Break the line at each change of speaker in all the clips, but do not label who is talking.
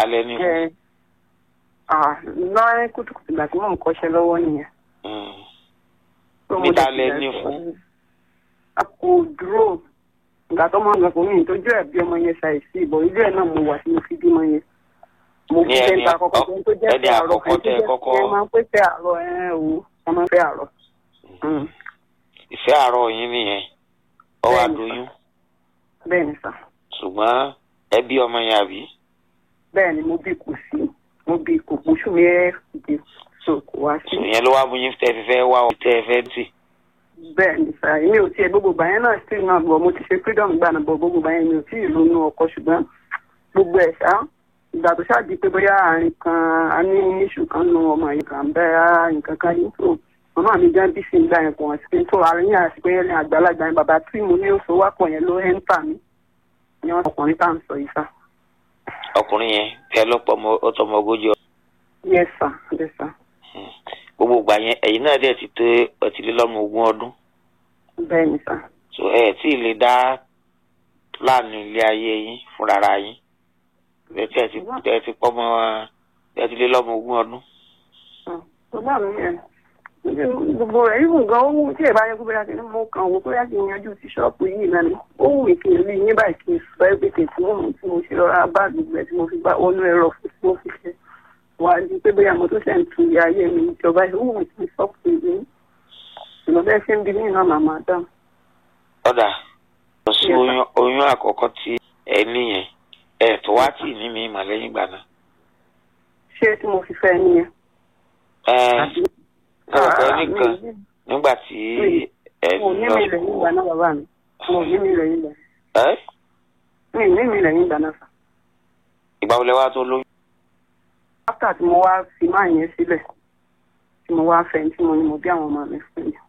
lẹ ní fún.
ẹ ah lọ́rẹ́ kùtùkùtù ìgbà tí mò ń kọ́ṣẹ́ lọ́wọ́ nìyẹn.
Mm.
So mo
Níta
dẹ̀ ti
lẹ
bẹ̀rẹ̀
ní
sọ-
fún?
a kò dúró ìgbà tó mọ̀ nǹkan fún mi tójú ẹ̀ bí ọmọ yẹn ṣàìsí ìbọn ilé ẹ̀ náà mo wà tí mo fi bímọ yẹn. mo
Ní
fi
ẹni
ẹni àkọ́kọ́
àkọ́kọ́-
tó jẹ́
ẹni
fẹ́ àárọ̀
àkọ́kọ́
ẹni tó
tẹ́
jẹ́
kọ́kọ́-
fẹ́ máa ń pè fẹ́ àárọ̀ ẹ̀ o wọ́n máa ń fẹ́ àárọ̀. Mm.
ìfẹ́ àárọ̀ yín nìyẹn ọ wá
Bẹ́ẹ̀ni.
doyún
bẹ́ẹ̀ ni sà
ṣùgbọ́n ẹbí ọmọ yẹn àbí.
bẹ́ẹ̀ ni mo bí kò sí mo bí kò oṣù mẹ́ẹ̀ẹ́dì so kò wá sí.
ìyẹn ló wá mú yín tẹ́ fi fẹ́ wá ọ tẹ́ fẹ́ tì.
bẹ́ẹ̀ ni sà èmi ò tiẹ̀ gbogbo ìgbà yẹn náà still náà bọ̀ mo ti ṣe freedom gbà náà bọ̀ gbogbo ìgbà yẹn mi ò tí ì lónú ọkọ ṣùgbọ́n gbogbo ẹ̀ ṣá ìgbà tó ṣáà di pé bóyá àárín kan a ní iṣu kan nu ọmọ yìí kan bẹ́ẹ̀ nǹkan kan yìí tó màmá mi já bí sí ìgbà yẹn kò wọ́n sí pé tó àárín yẹn àti pé ẹni àgbàlagbà yẹn bàbá tí mo ní oṣù wápọ̀ yẹn ló ẹ́ ń tà mí ni wọ́n ọkùnrin tá à ń sọ yìí sá.
ọkùnrin yẹn tẹ́ ló pọ̀ mọ́ ó tọmọ ogójì ọ.
yes sir yes sir
gbogbo ìgbà yẹn ẹ̀yin náà dẹ̀ ti tó ọtìlélọ́mọ ogún ọdún
bẹ́ẹ̀ ni sà
so ẹ tí ì lè dá láàánú ilé ayé yín fúnra yín ẹ tí ẹ ti ẹ ti pọ́ mọ́ ẹ ti lé lọ́mọ ogún ọdún.
bàbá mi yẹn gbogbo rẹ̀ yìí gan ó wù tí ẹ̀ bá yẹ kó bẹ́ẹ̀ kí mo kàn wò bóyá kí n yanjú ti ṣọ́ọ̀pù yìí náà ni ó wù mí kí n rí yín báyìí kí n sọ everything tí mo mú tí mo ṣe lọ́ra báàgì gbẹ tí mo fi bá wọnú ẹ̀rọ fún tí mo fi ṣe wà á di pé bóyá mo tó ṣe ń tu ìyá ayé mi ìjọba yìí ó wù mí kí n sọ pé mi ìmọ̀ bẹ́ẹ̀ ṣe ń bi mí náà màmá dáhùn.
ọ̀dà lọ sí
Yes, sir.
oyún oyún àkọ́kọ́ tí ẹ níyẹn ẹ tó wá tì ní mi mà lẹ́yìn ìgbà náà.
ṣé tí mo fi fẹ́ nìyẹn.
ẹ
àbí-
ẹ rò pé
Ah,
nìkan
mi-
nígbà tí ẹ
mo ní
lọ
mi lẹ́yìn ìgbà náà bàbá mi mo ní mi lẹ́yìn ìgbà
ẹ
mi ní mi lẹ́yìn ìgbà náà sà.
ìgbà wo lẹ wá tó lóyún.
after tí mo wá fi máa yẹn sílẹ̀ tí mo wá fẹ́ tí mo ní mo bí àwọn ọmọ mi fún mi.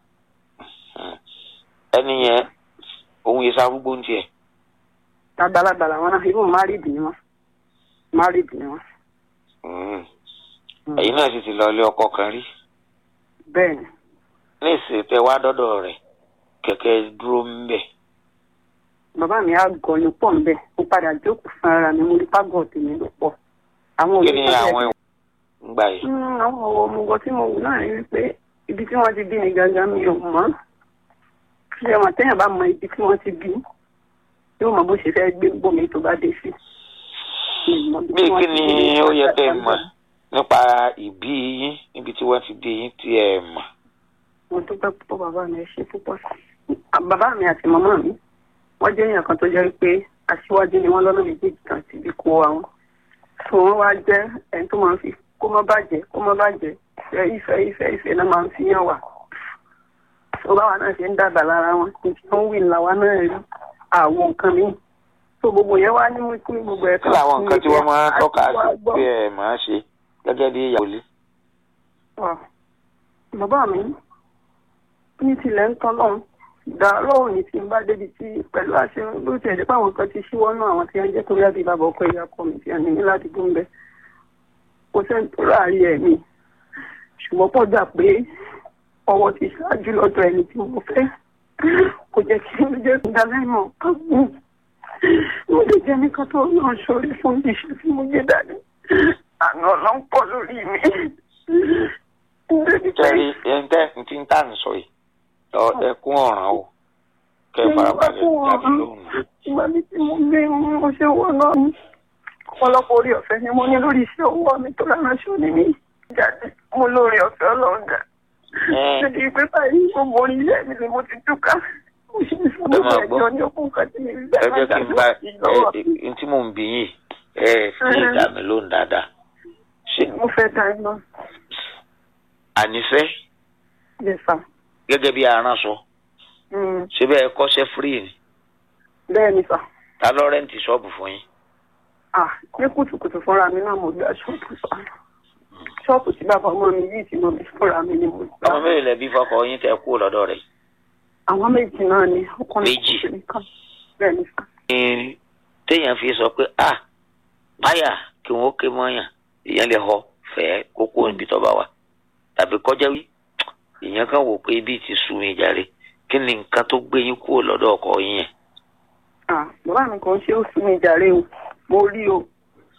ẹni yẹn òun yìí sarúgbó ń tiẹ̀.
àgbàlagbà làwọn náà ibùn married ni wọn married ni wọn.
Mm. ẹ̀yin náà sì ti lọ ilé ọkọ kan rí.
bẹ́ẹ̀ ni
ní ìsìn tẹ wá dọ́dọ̀ rẹ̀ kẹ̀kẹ́ dúró ń bẹ̀.
bàbá mi á gọ ní pọ̀ nbẹ̀ mo padà jókòó fún ara mi mo rí pàgọ́ tèmi ló pọ̀. àwọn
kí ni
olùkọ́
àwọn ìwọ̀n ń gbà yìí.
Mm, àwọn ọmọọgọ tí mo wù náà rí wípé ibi tí wọ́n ti bí mi gangan mi ò mọ̀ ṣé wọn téèyàn bá mọ ibi tí wọ́n ti bí yóò mọ bó ṣe fẹ́ gbé gbòmí tó bá dé sí. Mi ò mọ ibi
bí
tí wọ́n
kí
ti
ni
bí mi
ó yẹ kẹ́ ẹ
gangan.
mọ̀ nípa ìbí yín níbi tí wọ́n ti bí yín tí ẹ mọ̀.
mo dúpẹ́ púpọ̀ bàbá mi ẹ ṣe púpọ̀ sí i. bàbá mi àti màmá mi wọ́n jẹ́ èèyàn kan tó jẹ́ pé aṣíwájú ni wọ́n lọ́nà méjèèjì kan ti bí kó àwọn. tó wọ́n wá jẹ́ ẹni tó máa ń fi kó má bàjẹ́ kó má bàjẹ́ ìfẹ́ ìfẹ́ ìfẹ́ ìfẹ́ náà máa ń fi yàn wá. tó báwa náà ṣe ń dàgbà lára wọn kí wọ́n wí làwa náà rí àwọn nǹkan míì. tó gbogbo yẹn wá ní mú kí gbogbo ẹ̀
kí làwọn nǹkan tí wọ́n máa ń tọ́ka sí pé ẹ máa ṣe gẹ́gẹ́ bí ìyàwó ilé.
Ah, bàbá mi ní tilẹ̀ ń tán lọ́hùn ìdá lọ́hùn ní tí n bá débi tí pẹ̀lú àṣẹ ló tiẹ̀ dé páwọn kan ti ṣíwọ́ náà àwọn tí wọ́n jẹ́ torí àbí bàbá ọkọ ìyá ọkọ mi tí wọ́n ní ní láti gún bẹ́ẹ̀ kò sẹ́ni tó ráàyè ẹ̀ mi ṣùgbọ́n pọ̀ gbà pé ọwọ́ ti ṣáájú lọ́dọ̀ ẹni tí mo fẹ́ kò jẹ́ kí n jẹ́ ìdálẹ́mọ̀ kan mú mo lè jẹ́ nìkan tó náà ṣorí fún iṣẹ́ tí mo gbé dání àná ló ń pọ̀ lórí mi. Débi pé-
tẹ́rí ẹni tẹ́ ti ń tà ń sọ yìí ọ ẹkún ọ̀ràn o kẹ́ ẹ farabalẹ̀ jáde lóhùn.
ìgbà mi tí mo gbé mo ṣe wọ náà ní ọ̀pọ̀lọpọ̀ orí ọ̀fẹ́ ni mo ní lórí iṣẹ́ owó mi tó ránṣọ ní mi jáde mo lórí ọ̀fẹ́ ọlọ́ọ̀gá
Ẹ.
débi pé báyìí gbogbo orí ilé mi ni mo ti túká mo ṣe ń sọ
Ẹ máa
gbogbo
gbọ́.
ẹjọ́ ní okùn kan tí mi rí
ẹ jẹ́ kí n bá
lọ́wọ́
ẹ ẹ tí mò ń bí yìí ẹ fi ìdá mi lóhùn dáadáa. ṣé
mo fẹ́ ta iná
ànífẹ́
lè fà
gẹ́gẹ́ bí aránṣọ ṣé bẹ́ẹ̀ kọ́ṣẹ́ free ni
bẹ́ẹ̀ ni fà
ta ló rẹ́ǹtì ṣọ́ọ̀bù fún yín.
ah ní kùtùkùtù fúnra mi náà mo gbà ṣọ́ọ̀bù sọ ṣọ́ọ̀bù tí bàbá ọmọ mi yìí tí mo bí fúnra mi ni mo gbà.
ọmọ mélòó lẹ bí fọkọ yín tẹ kú lọ́dọ̀ rẹ̀.
àwọn méjì náà ni ọkùnrin
Méjì.
ọkùnrin kan bẹ́ẹ̀ ni fà.
ní téèyàn fi sọ pé ah báyà kí wọn ó ké mọyàn èèyàn lè họ fẹ́ kókó níbi tó bá wà tàbí kọjá wí èèyàn kan wò pé ibi ti sú mi jàre kí ni nǹkan tó gbé yín kúrò lọ́dọ̀ ọkọ yín yẹn.
ah bàbá mi kàn ṣe ó sún mi jàre o mo rí o